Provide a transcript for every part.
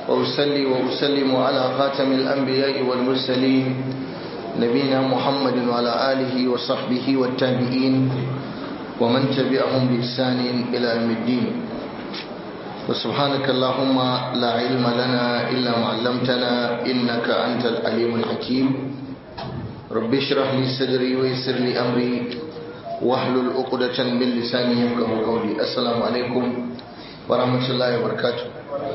وأسلي وأسلم على خاتم الأنبياء والمرسلين نبينا محمد وعلى آله وصحبه والتابعين ومن تبعهم بإحسان إلى يوم الدين وسبحانك اللهم لا علم لنا إلا ما علمتنا إنك أنت العليم الحكيم رب اشرح لي صدري ويسر لي أمري واحلل عقدة من لساني يفقه قولي السلام عليكم ورحمة الله وبركاته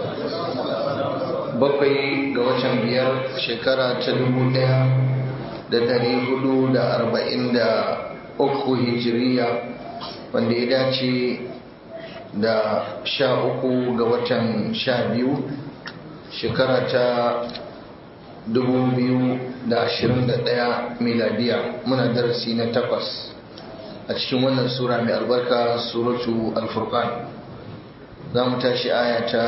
bakwai ga watan biyar shekara ta dubu daya da dari hudu da arba'in da uku hijiriya wanda ya dace da sha uku ga watan sha biyu shekara ta dubu biyu da ashirin da daya miladiya muna darasi na takwas a cikin wannan sura mai albarka suratu alfurqan za mu tashi aya ta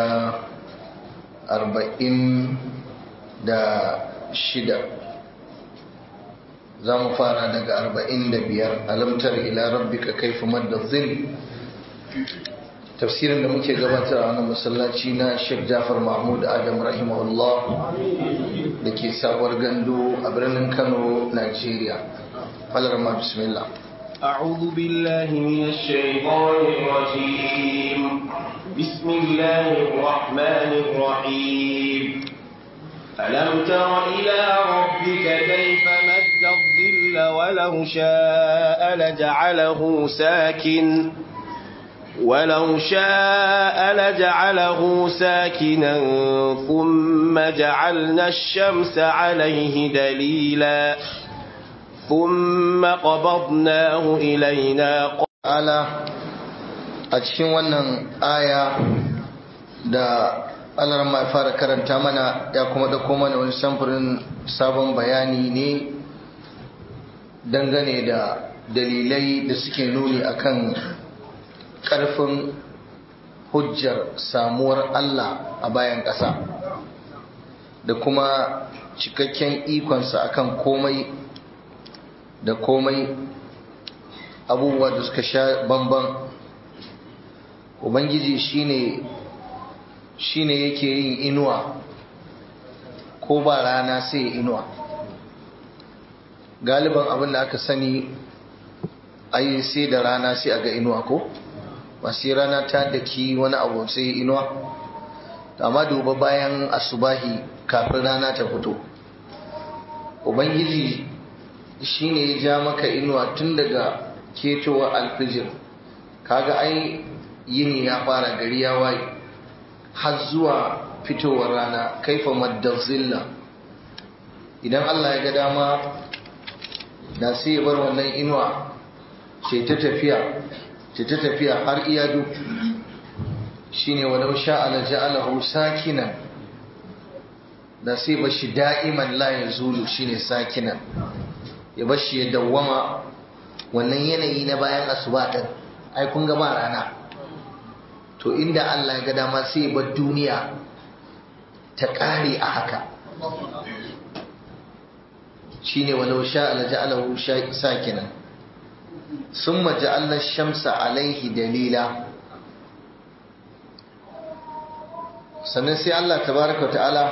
arba'in da shida za mu fara daga arba'in da biyar alamtar ila rabbika kaifa madda zil tafsirin da muke gabatar a wannan masallaci na Sheikh Jafar Mahmud Adam rahimahullah da ke sabuwar gandu a birnin Kano Najeriya Falarma bismillah أعوذ بالله من الشيطان الرجيم بسم الله الرحمن الرحيم ألم تر إلى ربك كيف مد الظل ولو شاء لجعله ساكن ولو شاء لجعله ساكنا ثم جعلنا الشمس عليه دليلا ثم قبضناه إلينا ala a cikin wannan aya da Allah ya fara karanta mana ya kuma dauko mana wani samfurin sabon bayani ne dangane da dalilai da suke nuni akan karfin hujjar samuwar Allah a bayan ƙasa da kuma cikakken ikonsa akan komai da komai abubuwa da suka sha bamban ubangiji shine shine yake yin inuwa ko ba rana sai inuwa galiban abin da aka sani ai sai da rana sai a ga inuwa ko masu rana ta daki wani abu sai inuwa amma duba bayan asubahi kafin rana ta fito ubangiji shine ya ja maka inuwa tun daga ketowar alfijir kaga ai yini ya fara gari ya waye har zuwa fitowar rana kaifa maddazilla idan Allah ya ga dama da sai ya bar wannan inuwa ce ta tafiya ce ta tafiya har iyadu shine walau sha'ala ja'alahu sakinan da sai bashi da'iman la yazulu shine sakinan ya bashi ya dawwama wannan yanayi na bayan asuba din ai kun ga ba rana to inda Allah ya ga dama sai bar duniya ta kare a haka shine walau sha la ja'alahu sakinan summa ja'alna shamsa alaihi dalila sannan sai Allah tabaraka ta'ala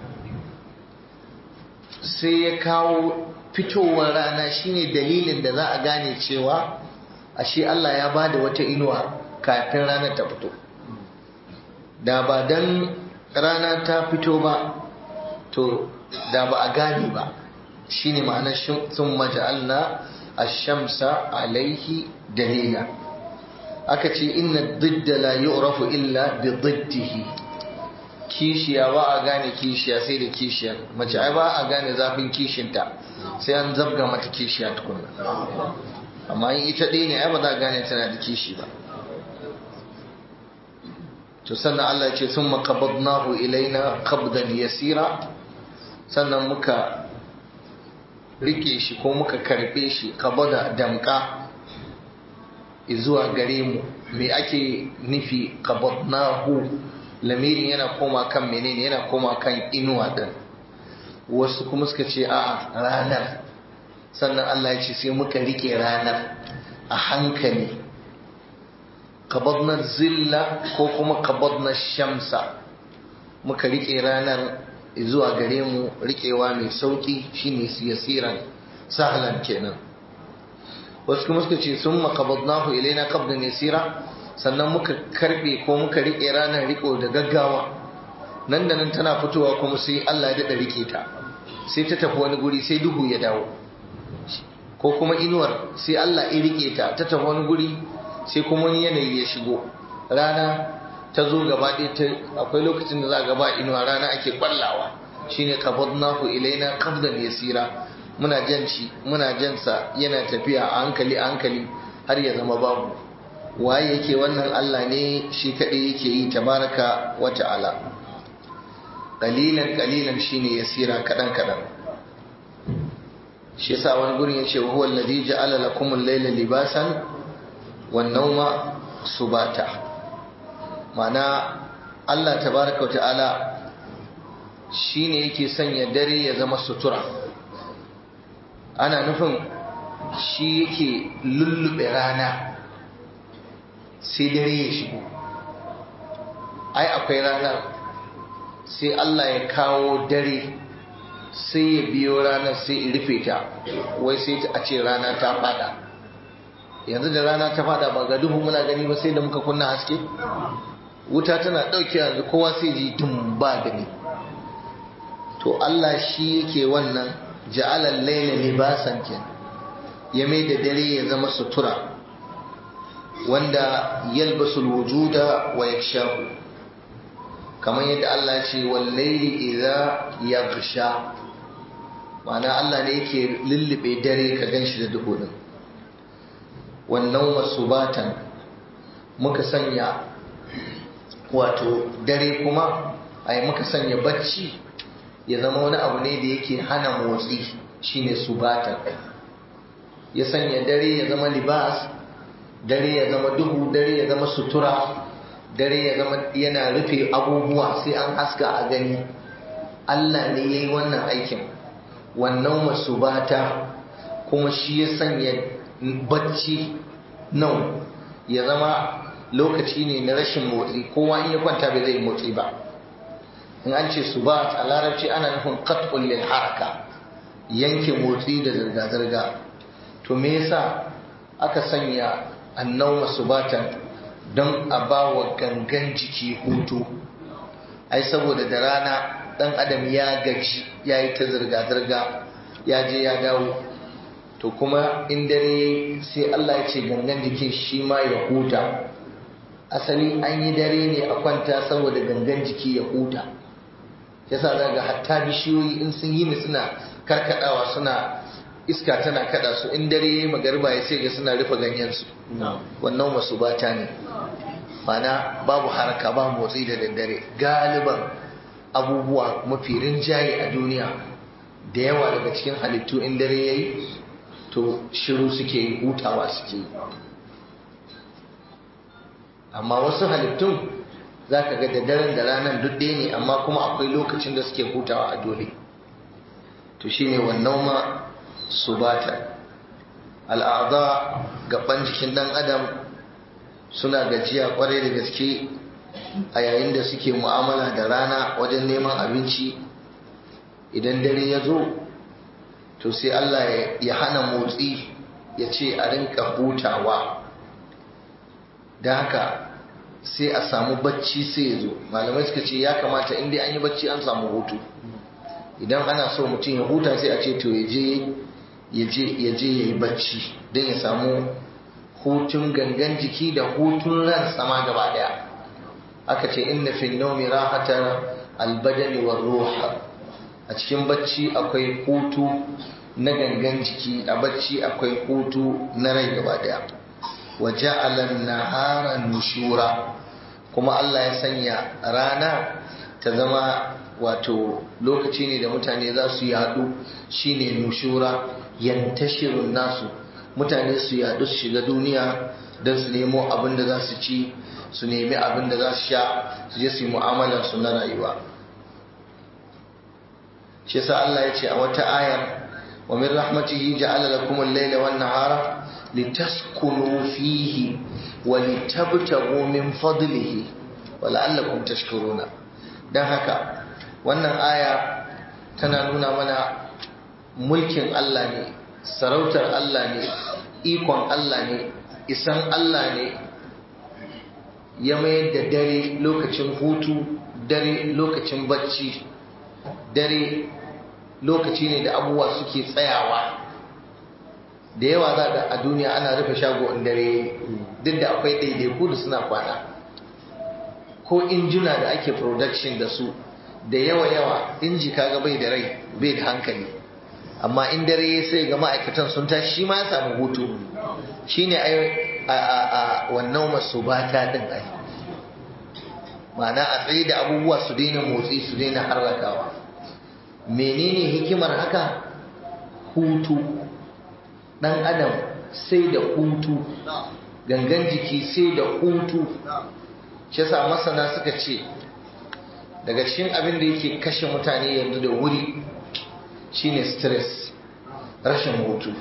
sai ya kawo fitowar rana shine dalilin da za a gane cewa ashe Allah ya bada wata inuwa kafin ranar ta fito da ba dan rana ta fito ba to da ba a gane ba shine ma'anar sun maja'alna ash-shamsa alaihi dalila aka ce inna didda la yu'rafu illa bi diddihi kishiya ba a gane kishiya sai da kishiyar mace ai ba a gane zafin kishinta sai an zabga mata kishiya tukunna amma in ita ɗaya ne ai ba za a gane tana da kishi ba to sannan Allah ce sun makabadnahu ilaina qabdan yasira sannan muka rike shi ko muka karbe shi kabada damka zuwa gare mu me ake nufi qabadnahu lamirin yana koma kan menene yana koma kan inuwa din wasu kuma suka ce a ranar sannan Allah ya ce sai muka rike ranar a hankali qabadna zilla ko kuma qabadna shamsa muka rike ranar zuwa gare mu rikewa mai sauki shine yasiran sahlan kenan wasu kuma suka ce sun makabadnahu ilaina qabdan yasira sannan muka karbe ko muka rike ranar riko da gaggawa nan da nan tana fitowa kuma sai Allah ya dada rike ta sai ta tafi wani guri sai duhu ya dawo ko kuma inuwar sai Allah ya rike ta ta tafi wani guri sai kuma wani yanayi ya shigo rana ta zo gaba ɗaya ta akwai lokacin da za a gaba inuwa rana ake kwallawa shine qabadnahu ilaina qabdan yasira muna jan shi muna jan sa yana tafiya a hankali a hankali har ya zama babu waye yake wannan Allah ne shi kadai yake yi tabaraka wa ta'ala qalilan qalilan shine yasira kadan kadan shi yasa wani gurin yace wa huwa alladhi ja'ala lakum al-layla libasan wan nawma subata mana Allah tabaraka wa ta'ala shine yake sanya dare ya zama sutura ana nufin shi yake lullube rana sai dare ya shigo ai akwai rana sai Allah ya kawo dare sai ya biyo ranar sai ya rufe ta wai sai a ce rana ta fada yanzu da rana ta fada ba ga duhu muna gani ba sai da muka kunna haske wuta tana ɗauke yanzu kowa sai ji dum ba gani to Allah shi yake wannan ja'alal laila libasan ken ya mai da dare ya zama sutura wanda yalbasul wujuda wa yakshahu kamar yadda Allah ya ce wal laili idza yaghsha ma'ana Allah ne yake lullube dare ka ganshi da duhu din wannan wasubatan muka sanya wato dare kuma ai muka sanya bacci ya zama wani abu ne da yake hana motsi shine subatan ya sanya dare ya zama libas dare ya zama duhu dare ya zama sutura dare ya zama yana rufe abubuwa sai an haska a gani Allah ne ya yi wannan aikin wannan masubata kuma shi ya sanya bacci nan ya zama lokaci ne na rashin motsi kowa in ya kwanta bai zai motsi ba in an ce su ba a larabci ana nufin qat'ul lil haraka yanke motsi da zirga zirga to me yasa aka sanya annawma subatan don a ba wa gangan jiki hutu ai saboda da rana dan adam ya gaji ya yi ta zirga zirga ya je ya dawo to kuma in dare sai Allah ya ce gangan jikin shi ma ya huta asali an yi dare ne a kwanta saboda gangan jiki ya huta yasa za ga hatta bishiyoyi in sun yi ni suna karkadawa suna iska tana kada su in dare yayi magariba ya sai ga suna rufe ganyen su wannan wasu bata ne mana babu haraka ba motsi da daddare galiban abubuwa mafi rinjaye a duniya da yawa daga cikin halittu in dare yayi to shiru suke yi hutawa suke yi amma wasu halittun za ka ga da daren da ranar duk ɗaya ne amma kuma akwai lokacin da suke hutawa a dole to shine wannan ma subata al'ada gaban jikin ɗan adam suna gajiya kwarai da gaske a yayin da suke mu'amala da rana wajen neman abinci idan dare ya zo to sai Allah ya hana motsi ya ce a rinka hutawa da haka sai a samu bacci sai ya zo malamai suka ce ya kamata inda an yi bacci an samu hutu idan ana so mutum ya huta sai a ce to ya je ya yi bacci don ya samu hutun gangan jiki da hutun ran sama gaba daya aka ce inna fi naumi rahata albadani wa ruha a cikin bacci akwai hutu na gangan jiki a bacci akwai hutu na rai gaba daya wa ja'ala nahara nushura kuma Allah ya sanya rana ta zama wato lokaci ne da mutane za su yadu shine nushura yantashirun nasu mutane su yadu su shiga duniya don su nemo abin da za su ci su nemi abin da za su sha su je su yi mu'amalar su na rayuwa shi yasa Allah ya ce a wata ayar wa min rahmatihi ja'ala lakum al-layla wan nahara litaskunu fihi wa litabtaghu min fadlihi wa la'allakum tashkuruna don haka wannan aya tana nuna mana mulkin Allah ne sarautar Allah ne ikon Allah ne isan Allah ne ya mayar da dare lokacin hutu dare lokacin bacci dare lokaci ne da abubuwa suke tsayawa da yawa za ga a duniya ana rufe shago in dare duk da akwai ɗaiɗaiku da suna kwana ko injuna da ake production da su da yawa yawa inji kaga bai da rai bai da hankali amma in dare sai ga ma'aikatan sun tashi shi ma ya samu hutu shine ai a wannan masu bata din ai ma'ana a tsaye da abubuwa su daina motsi su daina harrakawa menene hikimar haka hutu dan adam sai da hutu gangan jiki sai da hutu shi yasa masana suka ce daga cikin abin da yake kashe mutane yanzu da wuri shine stress rashin hutu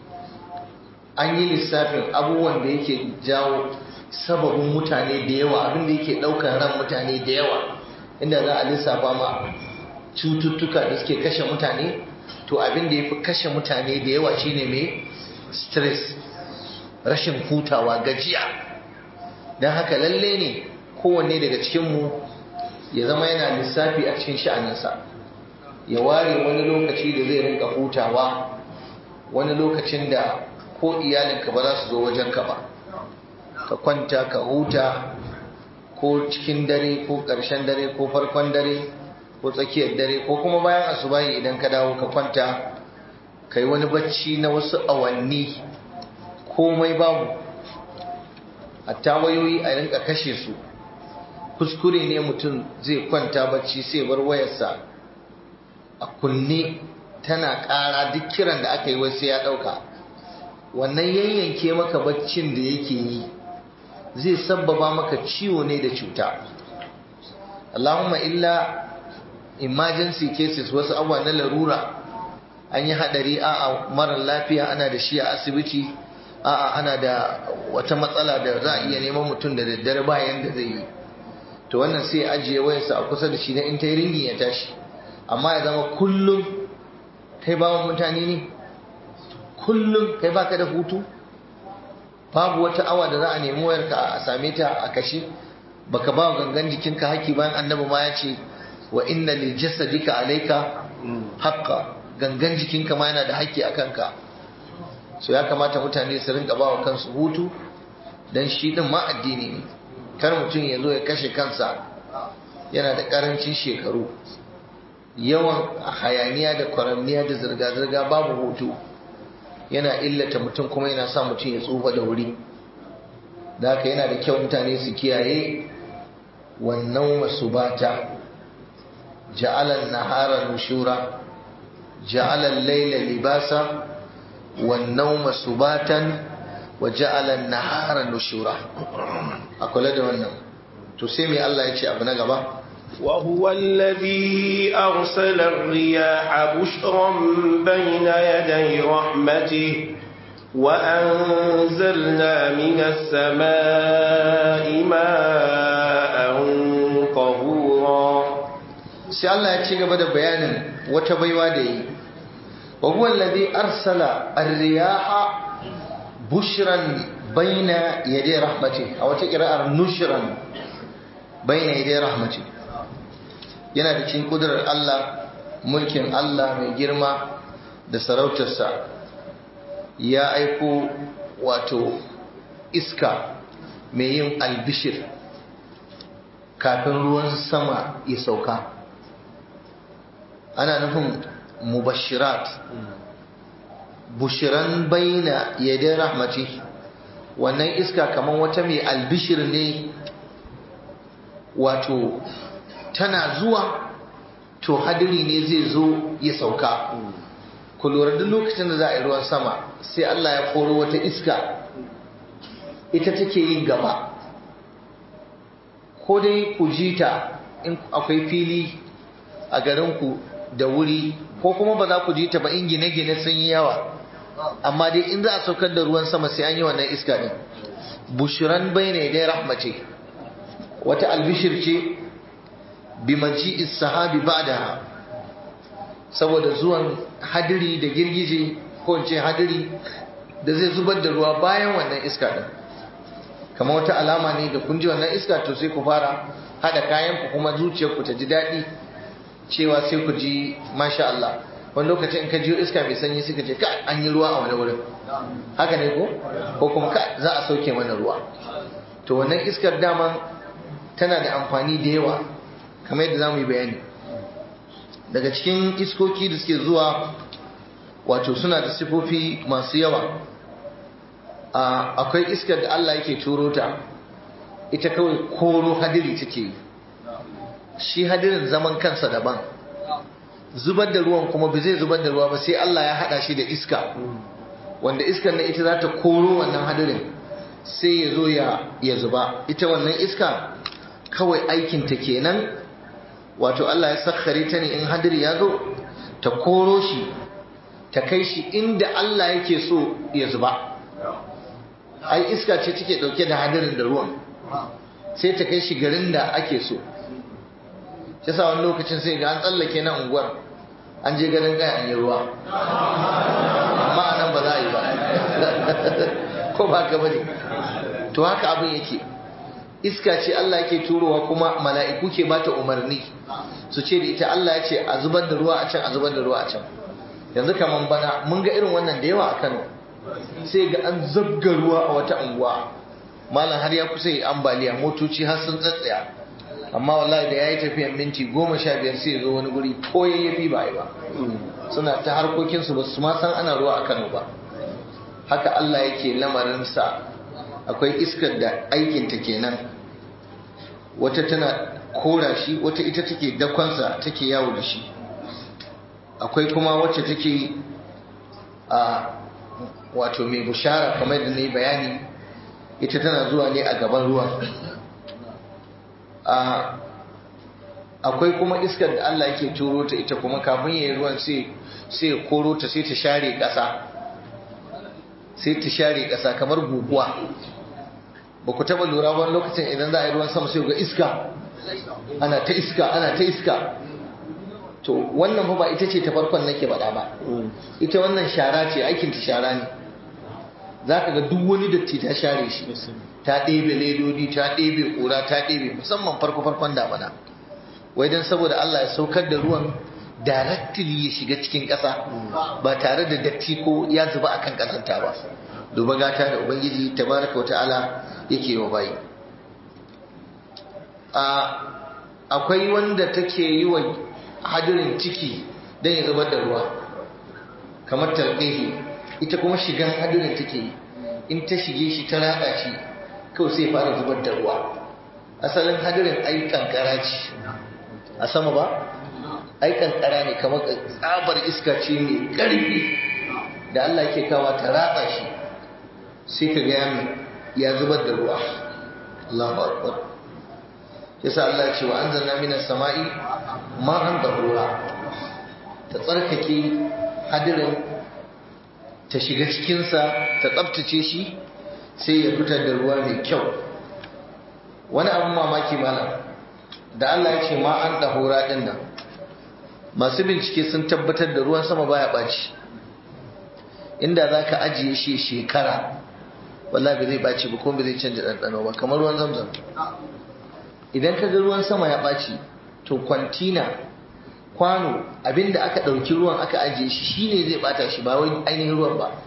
an yi lissafin abubuwan da yake jawo sababin mutane da yawa abin da yake ɗaukar ran mutane da yawa inda za a lissafa ma cututtuka da suke kashe mutane to abin da ya fi kashe mutane da yawa shine mai stress rashin hutawa gajiya don haka lalle ne kowanne daga cikinmu ya zama yana lissafi a cikin sha'aninsa ya ware wani lokaci da zai rinka hutawa wani lokacin da ko iyalinka ba za su zo wajenka ba ka kwanta ka huta ko cikin dare ko ƙarshen dare ko farkon dare ko tsakiyar dare ko kuma bayan asubahi idan ka dawo ka kwanta ka yi wani bacci na wasu awanni komai babu hatta wayoyi a rinka kashe su kuskure ne mutum zai kwanta bacci sai bar wayarsa a kunne tana ƙara duk kiran da aka yi wasu ya ɗauka wannan yayyanke maka baccin da yake yi zai sabbaba maka ciwo ne da cuta Allahumma illa emergency cases wasu abuwa na larura an yi hadari a marar lafiya ana da shi a asibiti a ana da wata matsala da za a iya neman mutum da daddare bayan da zai yi to wannan sai ajiye wayarsa a kusa da shi na in ta yi ringin ya tashi amma ya zama kullum kai bawan mutane ne kullum kai baka da hutu babu wata awa da za a nemi wayarka a same ta a kashe baka ba gangan jikinka haki bayan annabi ma ya ce wa inna li jasadika alayka haqqa gangan jikinka ma yana da haƙƙi a kanka so ya kamata mutane su rinka ba wa kansu hutu dan shi din ma addini ne kar mutum ya zo ya kashe kansa yana da ƙarancin shekaru yawan hayaniya da kwaramniya da zirga-zirga babu hutu yana illata mutum kuma yana sa mutum ya tsufa da wuri da haka yana da kyau mutane su kiyaye wannan masu bata ja'alan nahara nushura ja'alan laila libasa wannan masu batan wa ja'alan nahara nushura a kula da wannan to sai mai Allah ya ce abu na gaba وهو الذي أرسل الرياح بشرا بين يدي رحمته وأنزلنا من السماء ماء طهورا sai Allah ya ci gaba da bayanin wata baiwa da yi wa huwa alladhi arsala ar-riyaha bushran baina yaday rahmati a wata qira'ar nushran baina yaday rahmati yana da cikin kudurar Allah mulkin Allah mai girma da sarautarsa ya aiko wato iska mai yin albishir kafin ruwan sama ya sauka ana nufin mubashirat bushiran baina yadda rahmati wannan iska kamar wata mai albishir ne wato tana zuwa to hadiri ne zai zo ya sauka ku lura duk lokacin da za a yi ruwan sama sai Allah ya koro wata iska ita take yin gaba ko dai ku ji ta in akwai fili a garinku da wuri ko kuma ba za ku ji ta ba in gine-gine sun yi yawa amma dai in za a saukar da ruwan sama sai an yi wannan iska ne bushiran bai ne dai rahmace wata albishir ce bi maji'is sahabi ba'daha saboda zuwan hadiri da girgije ko ce hadiri da zai zubar da ruwa bayan wannan iska din kamar wata alama ne da kun ji wannan iska to sai ku fara hada kayan ku kuma zuciyar ku ta ji daɗi cewa sai ku ji masha Allah wani lokacin in ka ji iska mai sanyi suka ce ka an yi ruwa a wani wurin haka ne ko ko kuma ka za a sauke mana ruwa to wannan iskar daman tana da amfani da yawa kamar yadda za mu yi bayani daga cikin iskoki da suke zuwa wato suna da sifofi masu yawa akwai iskar da Allah yake turo ta ita kawai koro hadiri take yi shi hadirin zaman kansa daban zubar da ruwan kuma ba zai zubar da ruwa ba sai Allah ya hada shi da iska wanda iskar na ita za ta koro wannan hadirin sai ya zo ya zuba ita wannan iska kawai aikinta kenan wato Allah ya sakkare ta ne in hadiri ya zo ta koro shi ta kai shi inda Allah yake so ya zuba ai iska ce take dauke da hadirin da ruwan sai ta kai shi garin da ake so shi sa wani lokacin sai ga an tsallake na unguwar an je garin kai an yi ruwa amma nan ba za a yi ba ko ba ka bane to haka abin yake iska ce Allah yake turowa kuma mala'iku ke bata umarni su ce da ita Allah ya ce a zubar da ruwa a can a zubar da ruwa a can yanzu kaman bana mun ga irin wannan da yawa a Kano sai ga an zabga ruwa a wata unguwa malam har ya kusa yi ambaliya motoci har sun tsatsaya amma wallahi da yayi tafiyan minti goma sha biyar sai ya zo wani guri ko yayyafi ba yi ba suna ta harkokinsu ba su ma san ana ruwa a Kano ba haka Allah yake lamarinsa akwai iskar da aikinta kenan wata tana kora shi wata ita take dakonsa take yawo da shi akwai kuma wacce take a wato mai bushara kamar da ne bayani ita tana zuwa ne a gaban ruwan akwai kuma iskar da Allah yake turo ta ita kuma kafin yayi ruwan sai sai ya koro ta sai ta share ƙasa sai ta share ƙasa kamar guguwa ba ku taɓa lura wani lokacin idan za a yi ruwan sama sai ga iska ana ta iska ana ta iska to wannan fa ba ita ce ta farkon nake faɗa ba ita wannan shara ce aikin ta shara ne za ka ga duk wani datti ta share shi ta ɗebe ledodi ta ɗebe ƙura ta ɗebe musamman farko farkon damana wai don saboda Allah ya saukar da ruwan directly ya shiga cikin ƙasa ba tare da datti ko ya zuba akan ƙazanta ba duba gata da ubangiji tabaraka wata'ala yake wa bayi akwai wanda take yi wa hadirin ciki don ya zubar da ruwa kamar tarbihi ita kuma shigan hadirin take yi in ta shige shi ta ratsa shi kawai sai fara zubar da ruwa asalin hadirin ai kankara ce a sama ba ai kankara ne kamar tsabar iska ce mai ƙarfi da Allah yake kawa ta ratsa shi sai ka gaya mai ya zubar da ruwa Allahu akbar yasa Allah ce wa anzalna minas sama'i ma'an ruwa ta tsarkake hadirin ta shiga cikinsa ta tsabtace shi sai ya fitar da ruwa mai kyau wani abin mamaki malam da Allah ya ce ma'an ɗahura ɗin nan masu bincike sun tabbatar da ruwan sama baya ɓaci inda za ka ajiye shi shekara walla bai zai ɓaci ba kuma bai zai canja ɗanɗano ba kamar ruwan zamzam idan ka ga ruwan sama ya ɓaci to kwantina kwano abinda aka ɗauki ruwan aka ajiye shi shine zai ɓata shi ba wai ainihin ruwan ba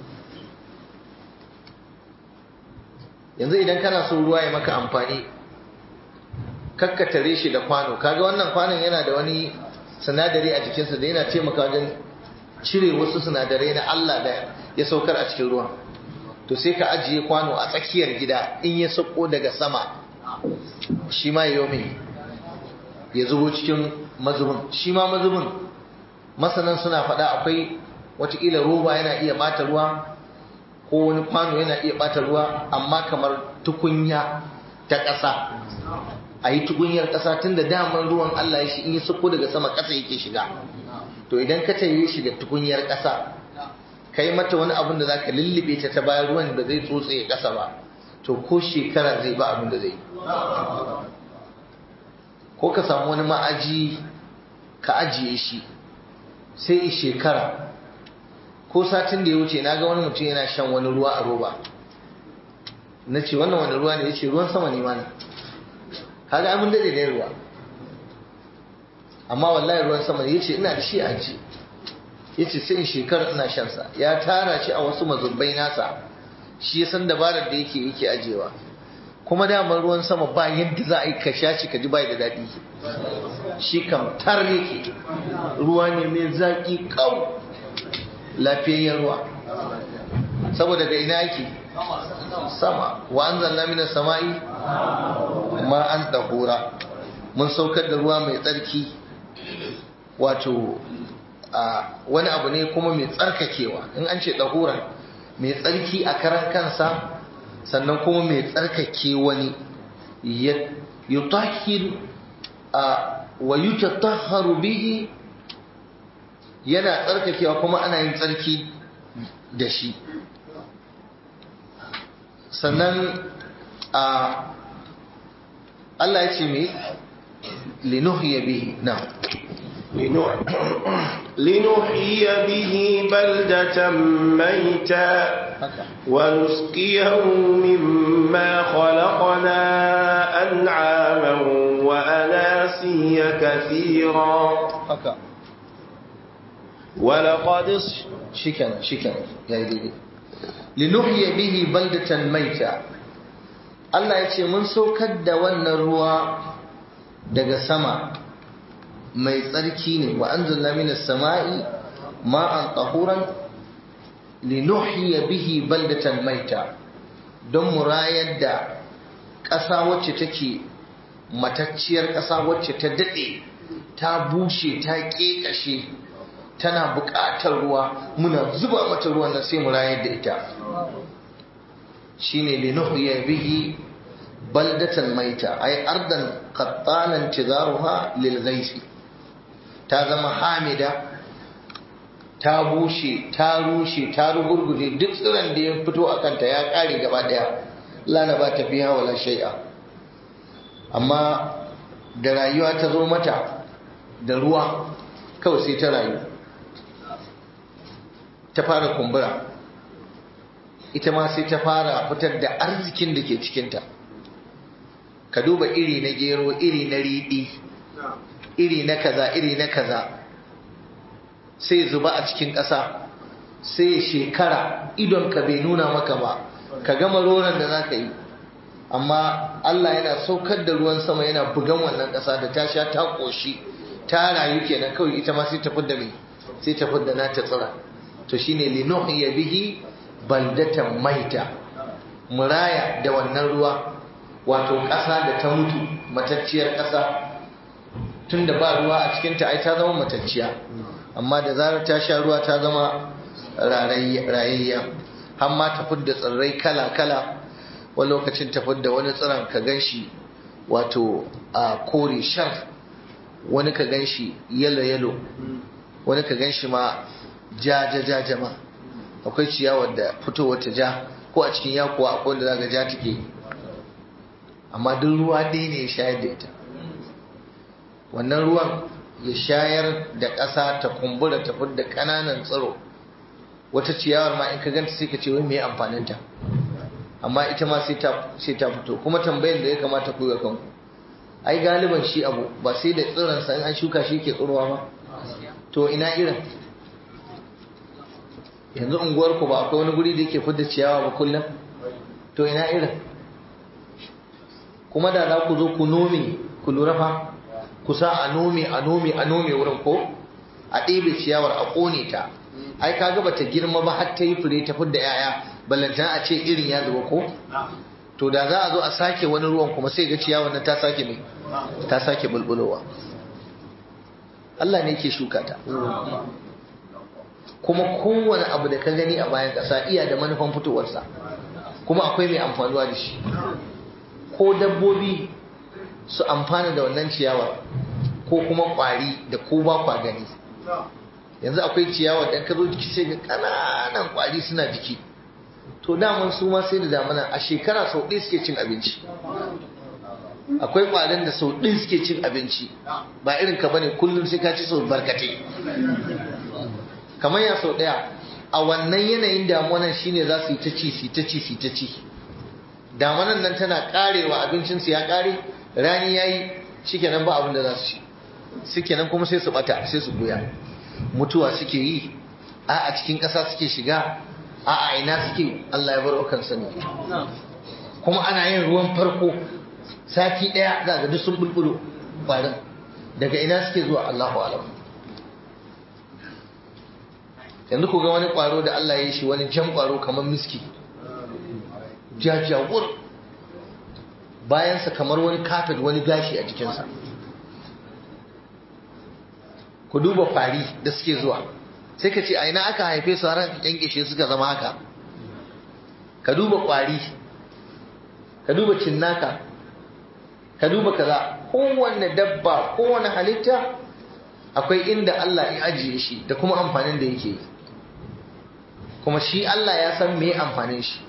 yanzu idan kana so ruwa ya maka amfani kakkatare shi da kwano kaga wannan kwanon yana da wani sinadari a jikinsa da yana taimaka wajen cire wasu sinadarai na Allah da ya saukar a cikin ruwan to sai ka ajiye kwano a tsakiyar gida in ya sauko daga sama shi ma ya mai ya zubo cikin mazubin shi ma mazubin masanan suna faɗa akwai watakila roba yana iya ɓata ruwa ko wani kwano yana iya ɓata ruwa amma kamar tukunya ta ƙasa a yi tukunyar ƙasa tun da daman ruwan Allah ya shi in ya sauko daga sama ƙasa yake shiga to idan ka tayi shi da tukunyar ƙasa ka yi mata wani abin da za ka lullube ta ta bayan ruwan da zai tsotse ƙasa ba to ko shekara zai ba abin da zai ko ka samu wani ma'aji ka ajiye shi sai shekara ko satin da ya wuce na ga wani mutum yana shan wani ruwa a roba na ce wannan wani ruwa ne ya ce ruwan sama ne ma ne kaga mun dade ne ruwa amma wallahi ruwan sama ne ya ce ina da shi a ji ya ce sai in shekara ina shansa ya tara shi a wasu mazubbai nasa shi ya san dabarar da yake yake ajewa kuma damar ruwan sama ba yadda za a yi ka sha shi ka ji bai da daɗi shi kam tar yake ruwa ne mai zaƙi ƙau lafiyayyen ruwa saboda ga ina yake sama wa an zanna mina sama'i ma an ɗahura mun saukar da ruwa mai tsarki wato wani abu ne kuma mai tsarkakewa in an ce ɗahuran mai tsarki a karan kansa sannan kuma mai tsarkake wani yutahhir wa yutatahharu bihi yana tsarkakewa kuma ana yin tsarki da shi sannan a Allah ya ce mai linuhiya bihi na لنحيي به بلدة ميتا ونسقيه مما خلقنا أنعاما وأناسيا كثيرا ولقد شكرا شكرا يا ديدي لنحيي به بلدة ميتا Allah ya ce mun saukar da wannan ruwa daga sama mai tsarki ne wa anzalna minas sama'i ma'an tahuran linuhyiya bihi baldatan maita don mu rayar da ƙasa wacce take matacciyar ƙasa wacce ta daɗe ta bushe ta ƙeƙashe tana buƙatar ruwa muna zuba mata ruwan nan sai mu rayar da ita shine linuhyiya bihi baldatan maita ay ardan qattanan tizaruha lil ghaisi ta zama hamida ta bushe ta rushe ta rugurguje duk tsiron da ya fito a kanta ya kare gaba daya lana ba ta fiya wala shai'a amma da rayuwa ta zo mata da ruwa kawai sai ta rayu ta fara kumbura ita ma sai ta fara fitar da arzikin da ke cikinta ka duba iri na gero iri na riɗi iri na kaza iri na kaza sai zuba a cikin ƙasa sai shekara idon ka bai nuna maka ba ka gama roron da za ka yi amma Allah yana saukar da ruwan sama yana bugan wannan ƙasa da ta sha ta ƙoshi ta rayu kenan kawai ita ma sai ta fidda mai sai ta fidda na ta tsira to shine linuhya bihi baldatan maita muraya da wannan ruwa wato ƙasa da ta mutu matacciyar ƙasa tun da ba ruwa a cikinta ai ta zama matacciya amma da zarar ta sha ruwa ta zama rayayya har ma ta fidda tsirrai kala-kala wani lokacin ta fidda wani tsiron ka gan shi wato a kore shar wani ka gan shi yalo-yalo wani ka gan shi ma ja-ja-ja ma akwai ciyawar da fitowar ta ja ko a cikin yakuwa akwai wanda za ga ja take amma duk ruwa ɗaya ne ya shayar da ita wannan ruwan ya shayar da ƙasa ta kumbura ta da ƙananan tsiro wata ciyawar ma in ka ganta sai ka ce wai me amfaninta amma ita ma sai ta fito kuma tambayar da ya kamata ku ga kanku ai galiban shi abu ba sai da tsironsa in an shuka shi ke tsirowa ba to ina irin yanzu unguwarku ba akwai wani guri da yake fidda ciyawa ba kullum to ina irin kuma da za ku zo ku nome ku lura fa ku sa a nome a nome a nome wurin ko a ɗebe ciyawar a ƙone ta ai kaga bata girma ba har ta yi fure ta fidda yaya ballantana a ce irin ya zuba ko to da za a zo a sake wani ruwan kuma sai ga ciyawar nan ta sake mai ta sake bulbulowa Allah ne yake shuka ta kuma kowane abu da ka gani a bayan ƙasa iya da manufan fitowarsa kuma akwai mai amfanuwa da shi ko dabbobi su amfana da wannan ciyawar ko kuma ƙwari da ko ba kwa gani yanzu akwai ciyawar da ka zo jiki sai ga ƙananan ƙwari suna jiki to daman su ma sai da damana a shekara sau ɗaya suke cin abinci akwai ƙwarin da sau ɗin suke cin abinci ba irin ka bane kullum sai ka ci sau barkate kamar ya sau ɗaya a wannan yanayin damunan shine za su yi ta ci su ta ci su ta ci damunan nan tana karewa abincinsu ya kare rani ya yi shikenan ba abin da za su ci shikenan kuma sai su bata sai su buya mutuwa suke yi a a cikin ƙasa suke shiga a a ina suke Allah ya bar kan sani kuma ana yin ruwan farko sati ɗaya za ga duk sun bulbulo kwarin daga ina suke zuwa Allahu alam yanzu ku ga wani kwaro da Allah ya yi shi wani jan kwaro kamar miski jajawur bayansa kamar wani kafet wani gashi a jikinsa ku duba fari da suke zuwa sai ka ce a ina aka haife su har kyankyashe suka zama haka ka duba kwari ka duba cinnaka ka duba kaza kowanne dabba kowanne halitta akwai inda Allah ya ajiye shi da kuma amfanin da yake yi kuma shi Allah ya san me amfanin shi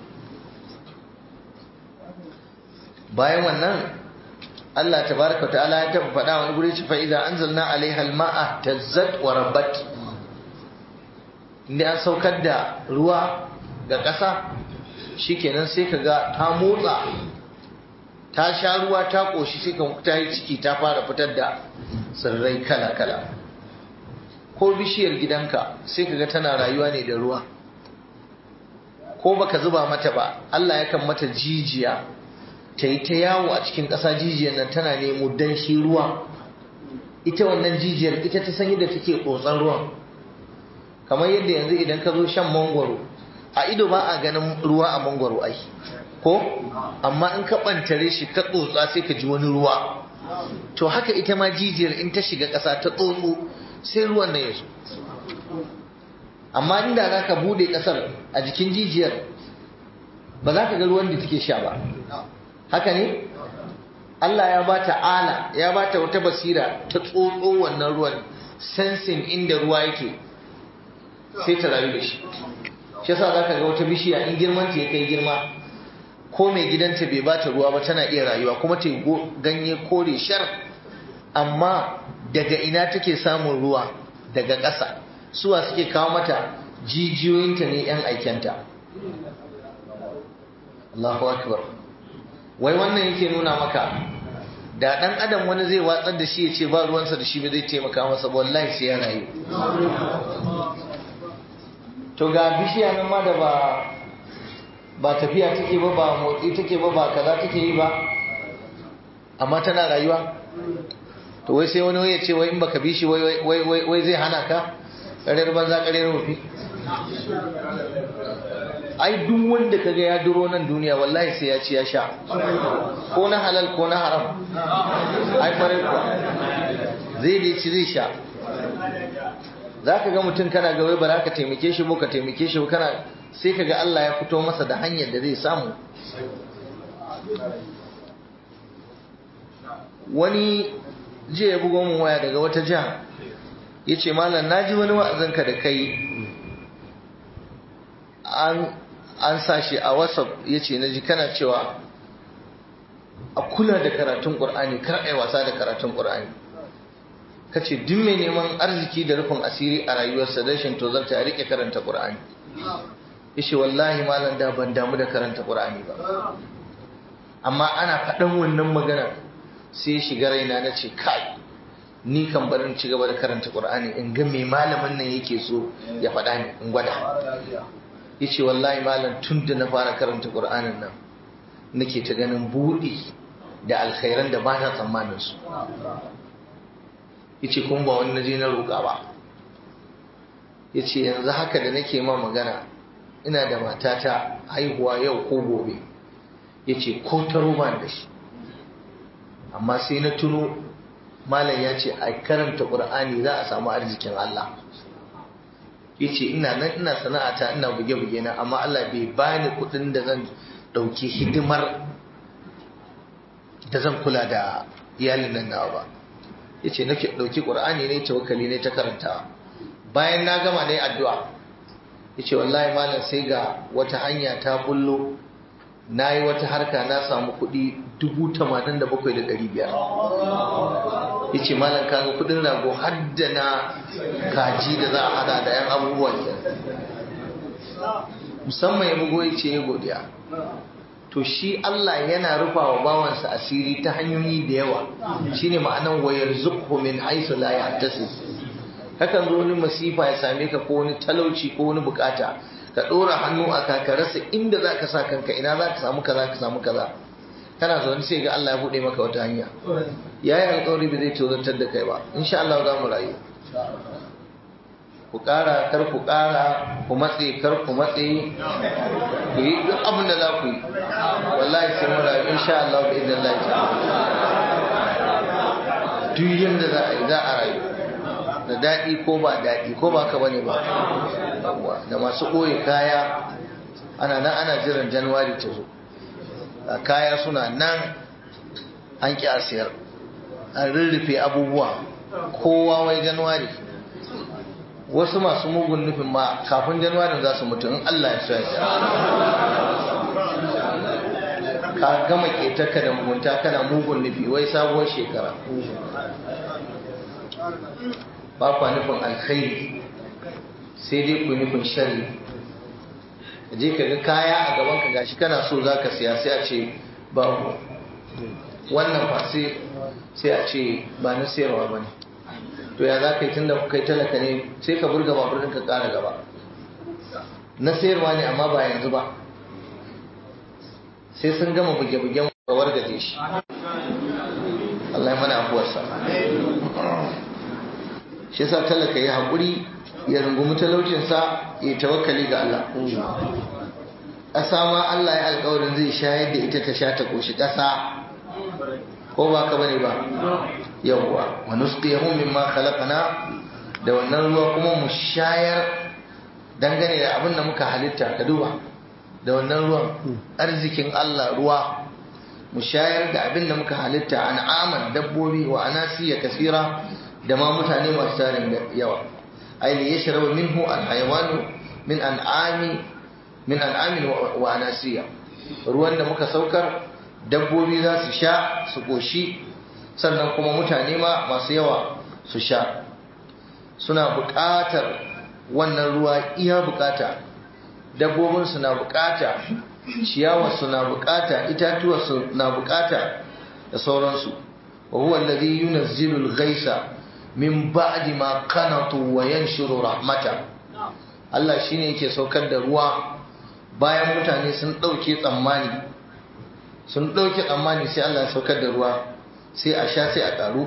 bayan wannan Allah tabaraka ta'ala ya taba faɗa wani guri ci fa'iza anzalna alaiha alma'a tazzat wa rabbat inda an saukar da ruwa ga ƙasa shikenan sai ka ga ta motsa ta sha ruwa ta ƙoshi sai ka ta yi ciki ta fara fitar da tsirrai kala-kala ko bishiyar gidanka sai ka ga tana rayuwa ne da ruwa ko baka zuba mata ba Allah yakan mata jijiya ta yi ta yawo a cikin ƙasa jijiyar nan tana nemo danshi ruwa ita wannan jijiyar ita ta san yadda take tsotsan ruwan kamar yadda yanzu idan ka zo shan mangwaro a ido ba a ganin ruwa a mangwaro ai ko amma in ka ɓantare shi ka tsotsa sai ka ji wani ruwa to haka ita ma jijiyar in ta shiga ƙasa ta tsotso sai ruwan nan ya zo amma inda za ka bude ƙasar a jikin jijiyar ba za ka ga ruwan da take sha ba haka ne Allah ya ba ta ala ya ba ta wata basira ta tsotso wannan ruwan sensin inda ruwa yake sai ta rayu da shi shi yasa za ka ga wata bishiya in girman ta ya kai girma ko mai gidanta bai ba ta ruwa ba tana iya rayuwa kuma ta ganye kore shar amma daga ina take samun ruwa daga ƙasa suwa suke kawo mata jijiyoyinta ne 'yan aikenta Allahu akbar wai wannan yake nuna maka da ɗan adam wani zai watsar da shi ya ce ba ruwansa da shi ba zai taimaka masa wallahi sai ya rayu to ga bishiya nan ma da ba ba tafiya take ba ba motsi take ba ba kaza take yi ba amma tana rayuwa to wai sai wani ya ce wai in baka bi shi wai zai hana ka ƙarar banza ƙarar rufi ai duk wanda kaga ya duro nan duniya wallahi sai ya ci ya sha ko na halal ko na haram ai farai kuwa zai dai ci zai sha za ka ga mutum kana ga wai ba za ka taimake shi ba ka taimake shi kana sai ka ga Allah ya fito masa da hanyar da zai samu wani jiya ya bugo mun waya daga wata jiha ya ce malam na ji wani wa'azinka da kai an sa shi a whatsapp ya ce na ji kana cewa a kula da karatun ƙur'ani kar a yi wasa da karatun ƙur'ani ka ce duk mai neman arziki da rufin asiri a rayuwarsa rashin tozarta ya rike karanta ƙur'ani ya ce wallahi malam da ban damu da karanta ƙur'ani ba amma ana faɗan wannan magana sai shiga raina na ce kai ni kan barin ci gaba da karanta ƙur'ani in ga mai malamin nan yake so ya faɗa ni in gwada ya ce wallahi malam tun da na fara karanta ƙur'anin nan nake ta ganin buɗi da alkhairan da ba na tsammanin su ya ce kuma ba wani naje na roƙa ba ya ce yanzu haka da nake ma magana ina da matata haihuwa yau ko gobe ya ce ko ta roba da shi amma sai na tuno malam ya ce a karanta ƙur'ani za a samu arzikin Allah ya ce ina nan ina sana'ata ina buge-buge na amma Allah bai bani kuɗin da zan ɗauki hidimar da zan kula da iyalin nan nawa ba ya ce nake ɗauki ƙur'ani ne tawakkali ne ta karantawa bayan na gama ne addu'a ya ce wallahi malam sai ga wata hanya ta bullo na yi wata harka na samu kuɗi dubu tamanin da bakwai da ɗari biyar ya ce malam kaga kuɗin rago har da na kaji da za a hada da yan abubuwan musamman ya bugo ya ce ya godiya to shi Allah yana rufa wa bawansa asiri ta hanyoyi da yawa shine ma'anan wayar zukhu min haisu la yahtasib kakan zo wani masifa ya same ka ko wani talauci ko wani bukata ka dora hannu a ka rasa inda za ka sa kanka ina za ka samu kaza ka samu kaza kana zaune sai ga Allah ya bude maka wata hanya yayi alƙawari ba zai tozartar da kai ba insha Allah za mu rayu ku ƙara kar ku ƙara ku matse kar ku matse ku yi duk abin da za ku yi wallahi sai mu rayu insha Allah bi idan Allah ta duk yanda za a yi za a rayu da daɗi ko ba daɗi ko ba ka bane ba da masu ɓoye kaya ana nan ana jiran januwari ta zo kaya suna nan an ƙi a siyar an rurrufe abubuwa kowa wai januwari wasu masu mugun nufin ma kafin januwarin za su mutu in Allah ya so ya ka gama ketarka da mugunta kana mugun nufi wai sabuwar shekara ba kwa nufin alkhairi sai dai ku nufin shari je ka ga kaya a gaban ka gashi kana so za ka siya sai a ce babu wannan fa sai a ce ba na sayarwa ba ne to ya za ka yi tun da kai talaka ne sai ka burga babur ka ƙara gaba na sayarwa ne amma ba yanzu ba sai sun gama buge-bugen kawar gaje shi Allah ya mana abuwarsa shi sa talaka ya haƙuri ya rungumi talaucinsa ya tawakkali ga Allah ƙasa ma Allah ya alƙawarin zai shayar da ita ta sha ta ƙoshi ƙasa ko ba ka bane ba yawwa wa nusqiyahu mimma khalaqna da wannan ruwa kuma mu shayar dangane da abin da muka halitta ka duba da wannan ruwan arzikin Allah ruwa mu shayar da abin da muka halitta an'aman dabbobi wa anasiya kasira da ma mutane masu tarin yawa ai li yashrabu minhu al-hayawan min an'ami min an'amin wa anasiya ruwan da muka saukar dabbobi za su sha su koshi sannan kuma mutane ma masu yawa su sha suna buƙatar wannan ruwa iya buƙata dabbobin su na buƙata ciyawar su na buƙata itatuwar su na buƙata da sauransu wa huwa alladhi yunazzilu al-ghaisa min ba'di ma qanatu wa yanshuru rahmata Allah shine yake saukar da ruwa bayan mutane sun dauke tsammani sun dauke tsammani sai Allah ya saukar da ruwa sai a sha sai a karu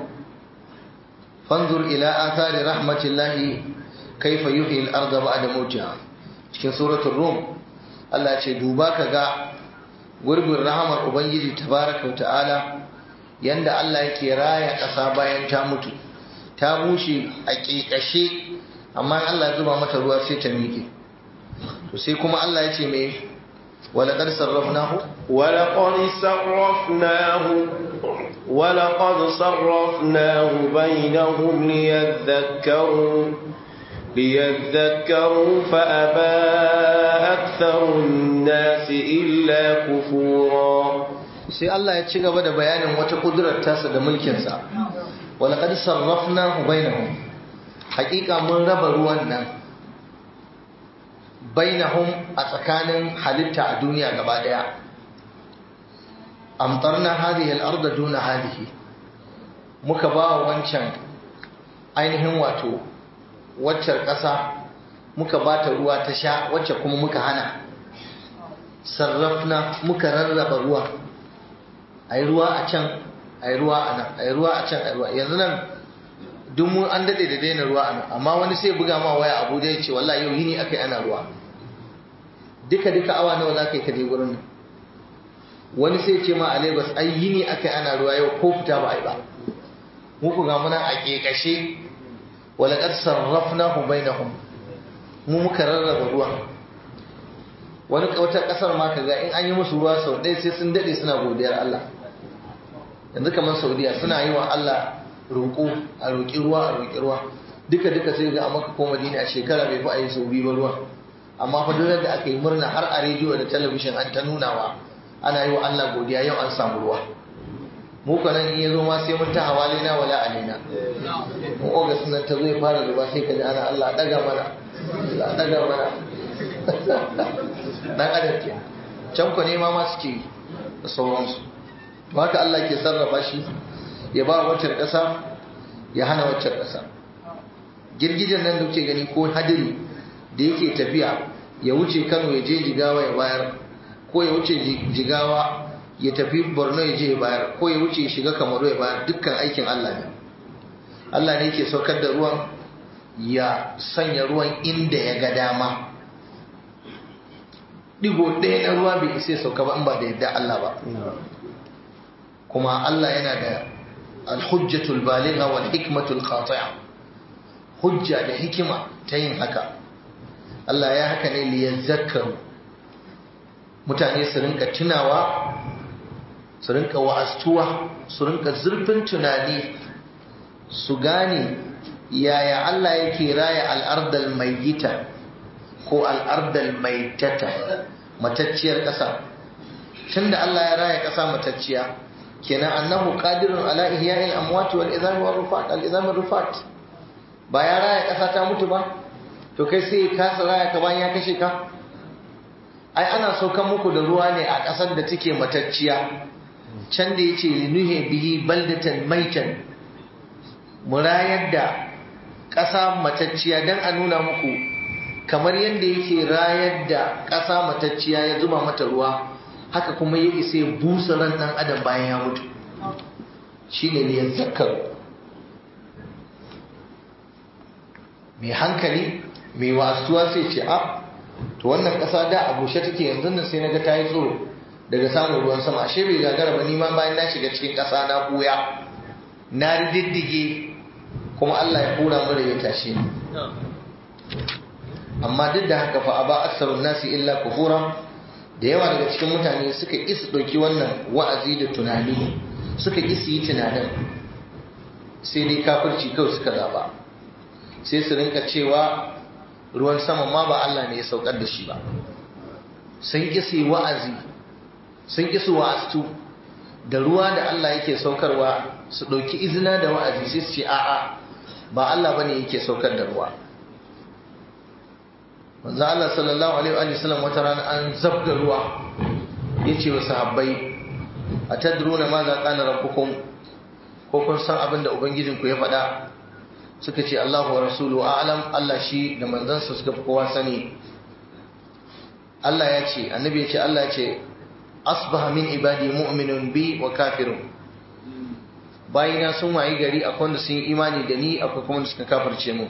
fanzur ila athari rahmatillahi kaifa yuhyi al-ardha ba'da mawtiha cikin suratul rum Allah ya ce duba kaga gurbin rahamar ubangiji tabaraka wa ta'ala yanda Allah yake raya ƙasa bayan ta mutu ta bushe a ƙiƙashe amma Allah ya zuba mata ruwa sai ta miƙe to sai kuma Allah ya ce me walaƙar sarrafnahu ولقد صرفناه ولقد صرفناه بينهم ليذكروا ليذكروا فأبى أكثر الناس إلا كفورا sai Allah ya ci gaba da bayanin wata kudurar tasa da mulkinsa walaƙad sarrafnahu bainahum haƙiƙa mun raba ruwan nan bainahum a tsakanin halitta a duniya gaba ɗaya amtarna hadhihi al-ardh duna hadhihi muka ba wa wancan ainihin wato waccar ƙasa muka ba ta ruwa ta sha wacce kuma muka hana sarrafna muka rarraba ruwa ai ruwa a can ai ruwa a nan ai ruwa a can ai ruwa yanzu nan duk mun an dade da daina ruwa a nan amma wani sai buga ma waya Abuja ya ce wallahi yau yini akai ana ruwa duka duka awa nawa za ka yi ka je gurin nan wani sai ce ma a Lagos ai yini akai ana ruwa yau ko fita ba ai ba mu ku ga muna a kekashe wala qad sarrafnahu bainahum mu muka rarraba ruwa wani wata kasar ma kaga in an yi musu ruwa sau ɗaya sai sun dade suna godiyar Allah yanzu kamar Saudiya suna yi wa Allah roƙo a roƙi ruwa a roƙi ruwa duka duka sai ga a maka ko Madina a shekara bai fi a yi sau biyu ba ruwa amma fa duk da aka yi murna har a rediyo da talabishin an ta nunawa ana yi wa Allah godiya yau an samu ruwa mu nan in ya zo ma sai mun ta hawalina wala alina in ogas nan ta zo ya fara ruwa sai ka ji ana Allah daga mana Allah daga mana dan adam ke can ku ne ma ma suke yi da sauransu to haka Allah ke sarrafa shi ya ba wacce ƙasa ya hana wacce ƙasa girgijen nan da kuke gani ko hadiri da yake tafiya ya wuce Kano ya je Jigawa ya bayar ko ya wuce Jigawa ya tafi Borno ya je ya bayar ko ya wuce ya shiga Kamaru ya bayar dukkan aikin Allah ne Allah ne yake saukar da ruwan ya sanya ruwan inda ya ga dama digo ɗaya na ruwa bai isa sauka ba in ba da yadda Allah ba kuma Allah yana da alhujjatul baligha wal hikmatul qati'a hujja da hikima ta yin haka Allah ya haka ne li yazakkaru mutane su rinka tunawa su rinka wa'astuwa su rinka zurfin tunani su gane yaya Allah yake raya al'ardal mayyita ko al'ardal maitata matacciyar ƙasa tunda Allah ya raya ƙasa matacciya kenan annahu qadirun ala ihya'il amwat wal idham wal rufat al idham wal rufat ba ya raya ƙasa ta mutu ba to kai sai ka raya ka bayan ya kashe ka ai ana saukan muku da ruwa ne a ƙasar da take matacciya can da yace linuhi bihi baldatan maitan murayar da ƙasa matacciya dan a nuna muku kamar yadda yake rayar da ƙasa matacciya ya zuba mata ruwa haka kuma ya isa ya busa ran ɗan adam bayan ya mutu shi ne ya zakar mai hankali mai wasuwa sai ce a to wannan ƙasa da a bushe take yanzu nan sai naga ta yi tsoro daga samun ruwan sama ashe bai gagara ba nima bayan na shiga cikin ƙasa na ɓuya na riddige kuma Allah ya kura mura ya tashe ni amma duk da haka fa aba aksarun nasi illa kufura da yawa daga cikin mutane suka ƙi su ɗauki wannan wa'azi da tunani suka ƙi su yi tunanin sai dai kafirci kawai suka zaba sai su rinka cewa ruwan sama ma ba Allah ne ya saukar da shi ba sun ƙi su yi wa'azi sun ƙi su wa'astu da ruwa da Allah yake saukarwa su ɗauki izina da wa'azi sai su ce a'a ba Allah bane yake saukar da ruwa manzo Allah sallallahu alaihi wa sallam wata rana an zabga ruwa yace wa sahabbai atadruna ma za qala rabbukum ko kun san abin da ubangijinku ya faɗa suka ce Allahu wa rasulu a'lam Allah shi da manzansa suka fi kowa sani Allah ya ce annabi ya ce Allah ya ce asbaha min ibadi mu'minun bi wa kafirun bayina sun wayi gari akwai wanda sun yi imani da ni akwai kuma wanda suka kafirce mu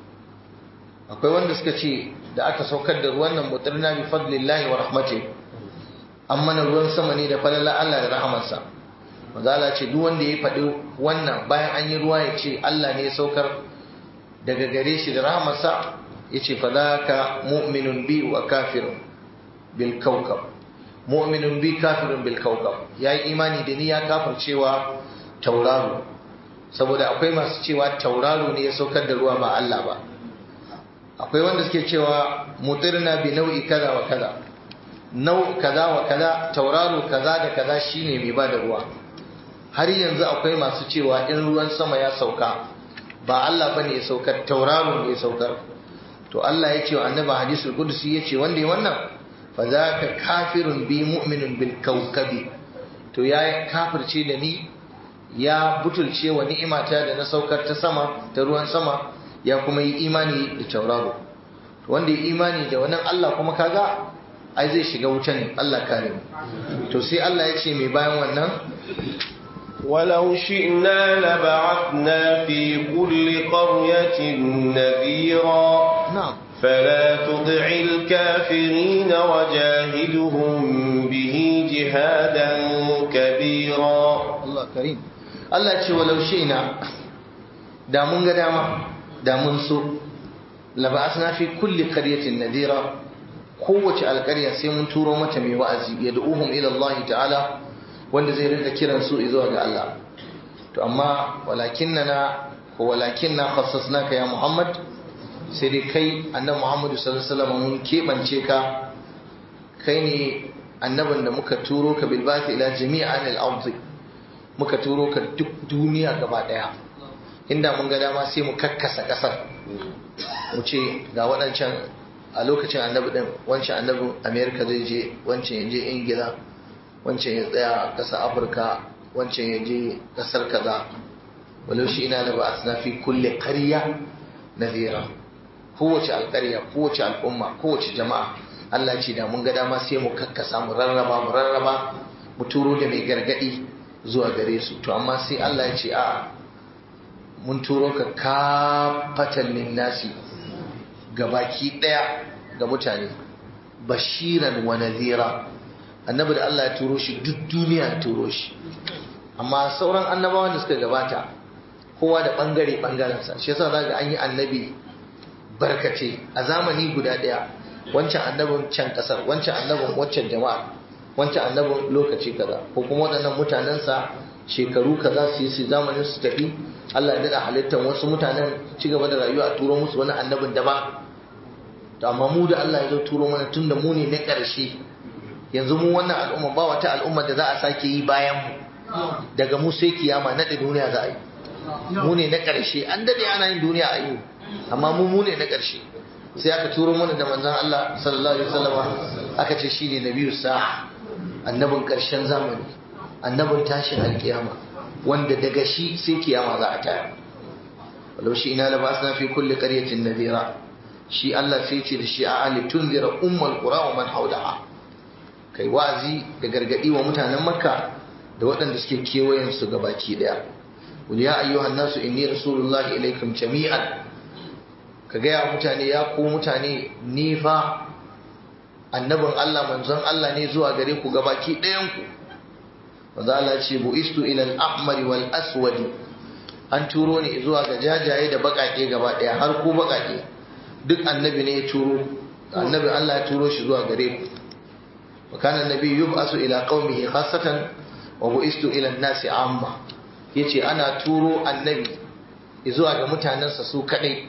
akwai wanda suka ce da aka saukar da ruwan nan mutarna bi fadlillahi wa rahmati amma na ruwan sama ne da falala Allah da rahamarsa mazala ce duk wanda ya faɗi wannan bayan an yi ruwa ya ce Allah ne ya saukar daga gare shi da rahamarsa ya ce fa ka mu'minun bi wa kafirun bil kawkab mu'minun bi kafirun bil kawkab yayi imani da ni ya kafircewa tauraro saboda akwai masu cewa tauraro ne ya saukar da ruwa ba Allah ba akwai wanda suke cewa mutirna bi nau'i kaza wa kaza nau kaza wa kaza tauraro kaza da kaza shine mai ba da ruwa har yanzu akwai masu cewa in ruwan sama ya sauka ba Allah bane ya saukar tauraro ne ya saukar to Allah ya ce wa annabi hadisul qudsi ya ce wanda ya wannan fa zaka kafirun bi mu'minun bil kawkabi to ya kafirce da ni ya butulce wa ni'imata da na saukar ta sama ta ruwan sama ya kuma yi imani da tauraro wanda ya imani da wannan Allah kuma kaga ai zai shiga wuta ne Allah kare mu to sai Allah ya ce mai bayan wannan ولو شئنا لبعثنا في كل قرية نذيرا na'am فلا تطع الكافرين وجاهدهم به جهادا كبيرا Allah karim Allah ce walau shi'na da mun ga dama da mun so laba'asna fi kulli qaryatin nadira kowace alƙarya sai mun turo mata mai wa'azi yad'uhum ila Allah ta'ala wanda zai rinka kiran su zuwa ga Allah to amma walakinnana ko walakinna khassasnaka ya Muhammad sai dai kai annabi Muhammad sallallahu alaihi wasallam mun kebance ka kai ne annabin da muka turo ka bil ba'thi ila jami'an al-ardi muka turo ka duk duniya gaba daya inda mun ga dama sai mu kakkasa kasar mu ce ga waɗancan a lokacin annabi din wancan annabin america zai je wancan ya je ingila wancan ya tsaya a ƙasar afirka wancan ya je ƙasar kaza walau shi ina da ba a fi kulle ƙarya nazira kowace alƙarya kowace al'umma kowace jama'a Allah ce da mun ga dama sai mu kakkasa mu rarraba mu rarraba mu turo da mai gargadi zuwa gare su to amma sai Allah ya ce a mun turo ka kafatan linnasi gabaki daya ga mutane bashiran wa nadhira annabi da Allah ya turo shi duk duniya ya turo shi amma sauran annabawan da suka gabata kowa da bangare bangarensa shi yasa zaka an yi annabi barkace a zamani guda daya wancan annabin can kasar wancan annabin waccan jama'a wancan annabin lokaci kaza ko kuma waɗannan mutanensa shekaru kaza su yi su zamanin su tafi Allah ya daɗa halittar wasu mutanen ci gaba da rayuwa a turo musu wani annabin daban to amma mu da Allah ya zo turo mana tun da mu ne na ƙarshe yanzu mu wannan al'umma ba wata al'umma da za a sake yi bayan mu daga mu sai kiyama naɗe duniya za a yi mu ne na ƙarshe an daɗe ana yin duniya a yi amma mu mu ne na ƙarshe sai aka turo mana da manzon Allah sallallahu alaihi wasallam aka ce shine nabiyyu sa'a annabin ƙarshen zamani annabin tashin alkiyama wanda daga shi sai kiyama za a taya walau shi ina labasna fi kulli qaryatin nadhira shi Allah sai ce da shi a ali tunzira ummul qura wa man hawlaha kai wazi da gargadi wa mutanen makka da waɗanda suke kewayen su gabaki daya qul ya ayyuhan nasu inni rasulullahi ilaikum jami'an ka gaya mutane ya ku mutane ni fa annabin Allah manzon Allah ne zuwa gare ku gabaki ɗayan ku manzo Allah ce buistu ila al-ahmar wal aswad an turo ni zuwa ga jajaye da bakake gaba ɗaya har ku bakake duk annabi ne ya turo annabi Allah ya turo shi zuwa gare ku wa kana annabi yub'asu ila qaumihi khassatan wa buistu ila an-nasi amma yace ana turo annabi zuwa ga mutanensa su kadai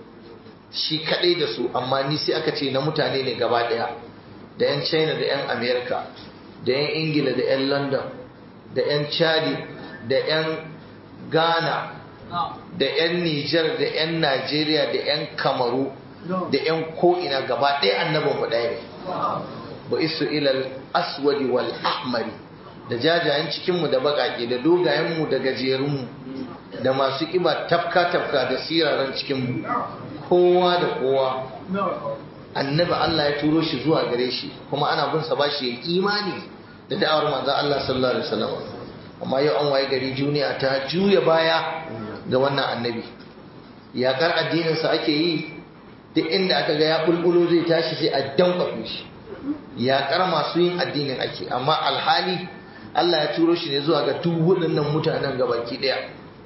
shi kadai da su amma ni sai aka ce na mutane ne gaba daya da yan china da yan america da yan ingila da yan london da yan chadi da yan ghana da yan niger da yan nigeria da yan kamaru da yan ko'ina gaba daya annabin mu daya ne ba isu ilal aswadi wal ahmari da jajayen cikinmu da bakake da dogayenmu da gajerunmu da masu kiba tafka-tafka da siraran cikinmu kowa da kowa annabi Allah ya turo shi zuwa gare shi kuma ana bin sa bashi ya imani da da'awar manzon Allah sallallahu alaihi wasallam amma yau an waye gari duniya ta juya baya ga wannan annabi yakar addinin sa ake yi duk inda aka ga ya bulbulo zai tashi sai a dankwafe shi yakar masu yin addinin ake amma alhali Allah ya turo shi ne zuwa ga duk waɗannan mutanen gabaki ɗaya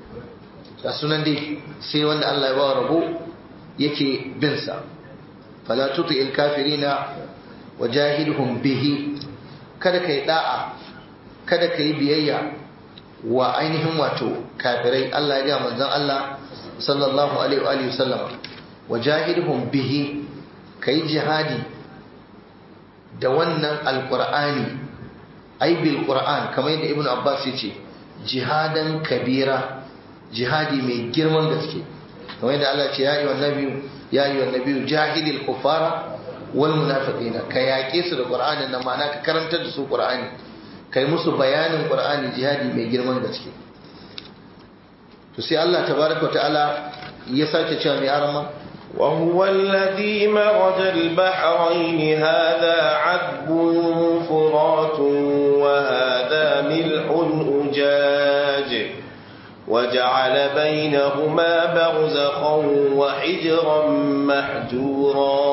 ga sunan dai sai wanda Allah ya ba rabo yake bin sa fala tuti il kafirina wajahidhum bihi kada kai da'a kada kai biyayya wa ainihin wato kafirai Allah ya ga manzon Allah sallallahu alaihi wa alihi wasallam wajahidhum bihi kai jihadi da wannan alqur'ani ai bil qur'an kamar yadda ibnu abbas yace jihadan kabira jihadi mai girman gaske kamar yadda Allah ce ya yi wa nabiyu ya yi wa nabiyu jahilil kufara wal munafiqina ka yaƙe su da qur'anin nan ma'ana ka karantar da su qur'ani kai musu bayanin qur'ani jihadi mai girman gaske to sai Allah tabaraka ta'ala ya sake cewa mai arama وهو الذي مرج البحرين هذا عذب فرات وهذا ملح أجاج وجعل بينهما برزخا وحجرا محجورا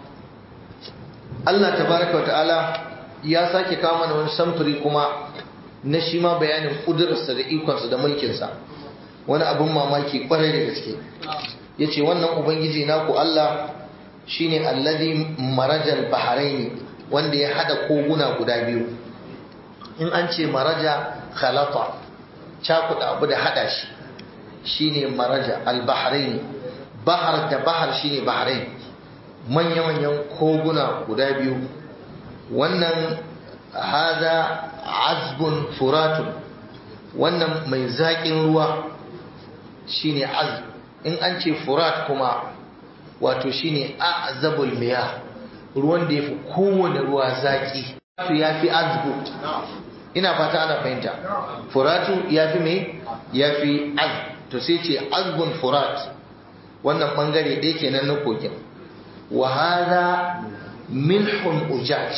Allah tabaraka wata'ala ya sake kawo mana wani samfuri kuma na shi ma bayanin kudurarsa da ikonsa da mulkinsa wani abin mamaki kwarai da gaske ya ce wannan ubangiji naku Allah shine allazi marajal baharaini wanda ya hada koguna guda biyu in an ce maraja khalata cakuɗa abu da haɗa shi shine maraja al-bahrain bahar da bahar shine bahrain manya-manyan koguna guda biyu wannan hada azbun furatun wannan mai zaƙin ruwa shine azb in an ce furat kuma wato shine azabul miya ruwan da yafi kowane ruwa zaƙi to yafi azbu ina fata ana fahimta furatu yafi me yafi azb to sai ce azbun furat wannan bangare ɗaya kenan na kogin wa hada milhun ujaj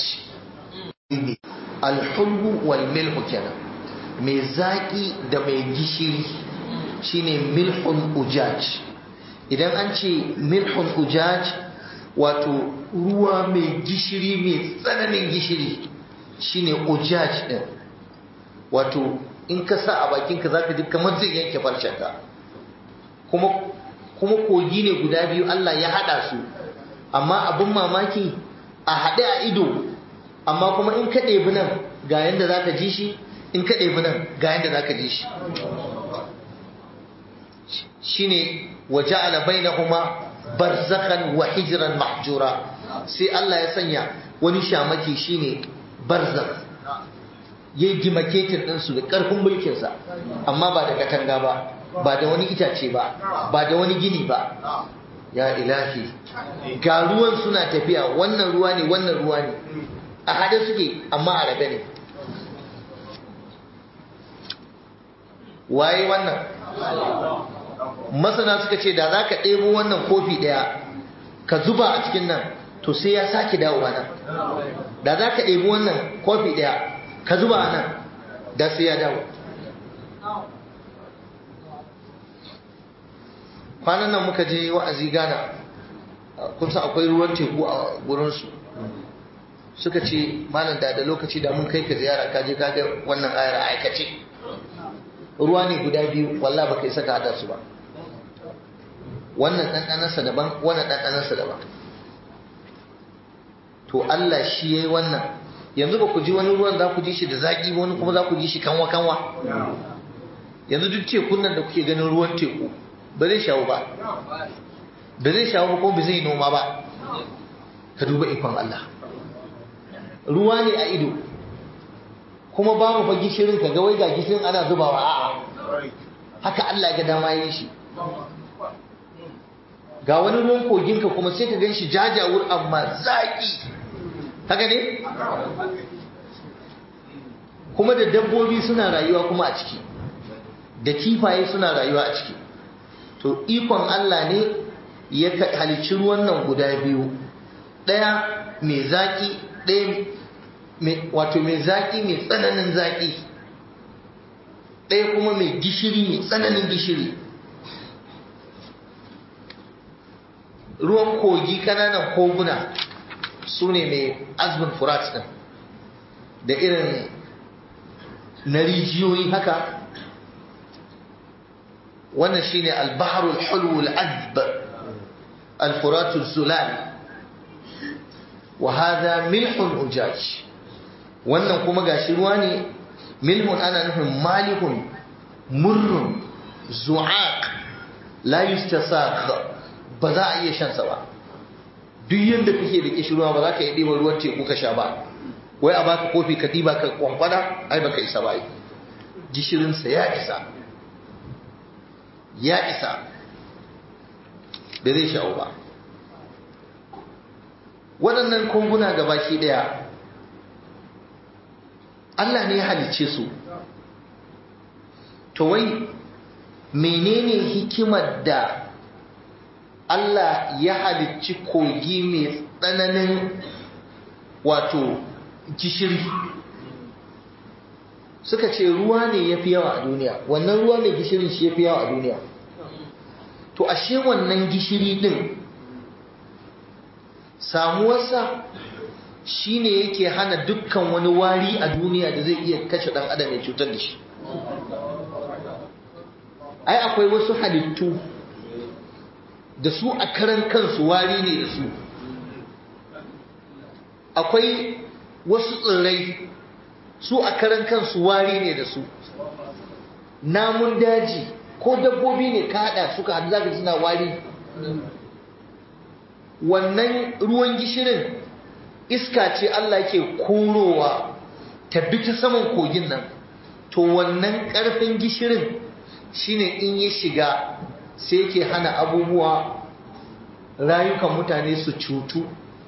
alhulbu wal milhu kenan mai zaƙi da mai gishiri shine milhun ujaj idan an ce milhun ujaj wato ruwa mai gishiri mai tsananin gishiri shine ujaj din wato in ka sa a bakinka zaka ji kamar zai yanke farcenka kuma kuma kogi ne guda biyu Allah ya hada su amma abin mamaki a haɗe a ido amma kuma in ka ɗebi nan ga yadda za ka ji shi in ka ɗebi nan ga yadda za ka ji shi shi ne waje alabai na kuma barzakan wa hijiran mahjura sai Allah ya sanya wani shamaki shi ne barzak ya yi dimaketin ɗinsu da ƙarfin mulkinsa amma ba da katanga ba ba da wani itace ba ba da wani gini ba ya ilahi ga ruwan suna tafiya wannan ruwa ne wannan ruwa ne a hade suke amma a rabe ne waye wannan masana suka ce da za ka ɗebo wannan kofi ɗaya ka zuba a cikin nan to sai ya sake dawowa nan da za ka ɗebo wannan kofi ɗaya ka zuba a nan da sai ya dawo kwanan nan muka je wa'azi gana kun san akwai ruwan teku a gurinsu suka ce malam da da lokaci da mun kai ka ziyara ka je ka ga wannan ayar a aikace ruwa ne guda biyu walla baka isa ka hada su ba wannan ɗanɗanarsa daban wannan ɗanɗanarsa daban to Allah shi yayi wannan yanzu ba ku ji wani ruwan za ku ji shi da zaƙi ba wani kuma za ku ji shi kanwa kanwa yanzu duk tekun nan da kuke ganin ruwan teku ba zai shawo ba ba zai shawo ba ko ba zai noma ba ka duba ikon Allah ruwa ne a ido kuma babu fa gishirin ka ga wai ga gishirin ana zubawa a'a haka Allah ga dama yi shi ga wani ruwan kogin ka kuma sai ka gan shi jajawur amma zaki haka ne kuma da dabbobi suna rayuwa kuma a ciki da kifaye suna rayuwa a ciki to ikon Allah ne ya halicci ruwan nan guda biyu ɗaya mai zaƙi ɗaya wato mai zaƙi mai tsananin zaƙi ɗaya kuma mai gishiri mai tsananin gishiri ruwan kogi ƙananan koguna su ne mai azmin furat ɗin da irin na rijiyoyi haka wannan shine al-bahrul hulwul azb al-furatul zulal wa hadha milhun ujaj wannan kuma gashi ruwa ne milhun ana nufin malihun murrun zu'aq la yustasaq ba za a iya shan sa ba duk yanda kake da kishirwa ba za ka yi ɗiba ruwan teku ka sha ba wai a baka kofi ka ɗiba ka kwankwada ai baka isa ba gishirinsa ya isa ya isa da zai sha'o ba waɗannan konguna ga baki ɗaya Allah ne ya halicce su to wai menene hikimar da Allah ya halicci kogi mai tsananin wato gishiri suka ce ruwa ne ya fi yawa a duniya wannan ruwa mai gishirin shi ya fi yawa a duniya to ashe wannan gishiri din samuwarsa shi ne yake hana dukkan wani wari a duniya da zai iya kashe ɗan adam ya cutar da shi ai akwai wasu halittu da su a karan kansu wari ne da su akwai wasu tsirrai su a karan kansu wari ne da su namun daji ko dabbobi ne ka haɗa suka haɗu zaka suna wari wannan ruwan gishirin iska ce Allah ke korowa ta bi ta saman kogin nan to wannan ƙarfin gishirin shine in ya shiga sai yake hana abubuwa rayukan mutane su cutu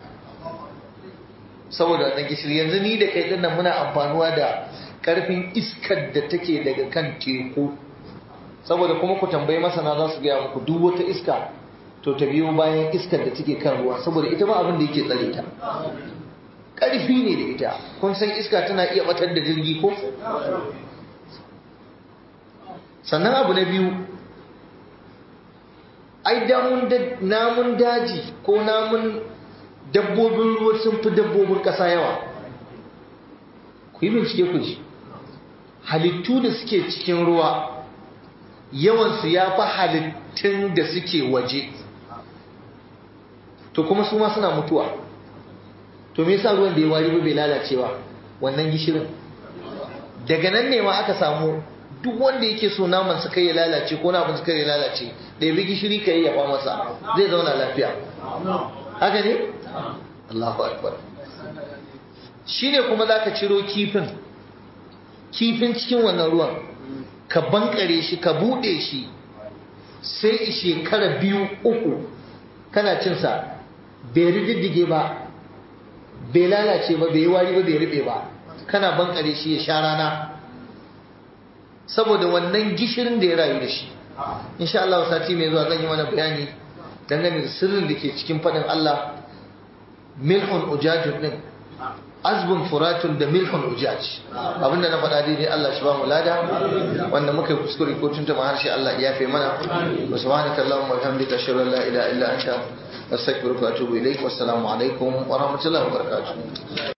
saboda wannan gishiri yanzu ni da kai dinnan muna amfanuwa da ƙarfin iskar da take daga kan teku saboda kuma ku tambayi masana za su gaya muku duk wata iska to ta biyo bayan iskar da take kan ruwa saboda ita ma abin da yake tsare ta ƙarfi ne da ita kun san iska tana iya batar da jirgi ko sannan abu na biyu ai namun daji ko namun dabbobin ruwa sun fi dabbobin ƙasa yawa ku yi bincike ku ji halittu da suke cikin ruwa yawansu ya fi halittun da suke waje to kuma su ma suna mutuwa to me yasa ruwan da ya wari ba bai lalacewa wannan gishirin daga nan ne ma aka samu duk wanda yake so naman su kai ya lalace ko na abin su kai ya lalace ɗaya gishiri ka yi yaba masa zai zauna lafiya haka ne Allahu akbar shine kuma zaka ciro kifin kifin cikin wannan ruwan ka bankare shi ka bude shi sai shekara biyu uku kana cin sa bai rididdige ba bai lalace ba bai yi wari ba bai rube ba kana bankare shi ya sha rana saboda wannan gishirin da ya rayu da shi insha Allah sati mai zuwa zan yi mana bayani dangane da sirrin da ke cikin fadin Allah milhun ujajun din azbun furatun da milhun ujaj abinda na faɗa daidai Allah shi ba mu lada wanda muka yi kuskure ko tuntuma harshe Allah ya fi mana wa subhanaka allahumma wa bihamdika ashhadu an la ilaha illa anta astaghfiruka wa atubu ilaik wassalamu alaikum wa rahmatullahi wa barakatuh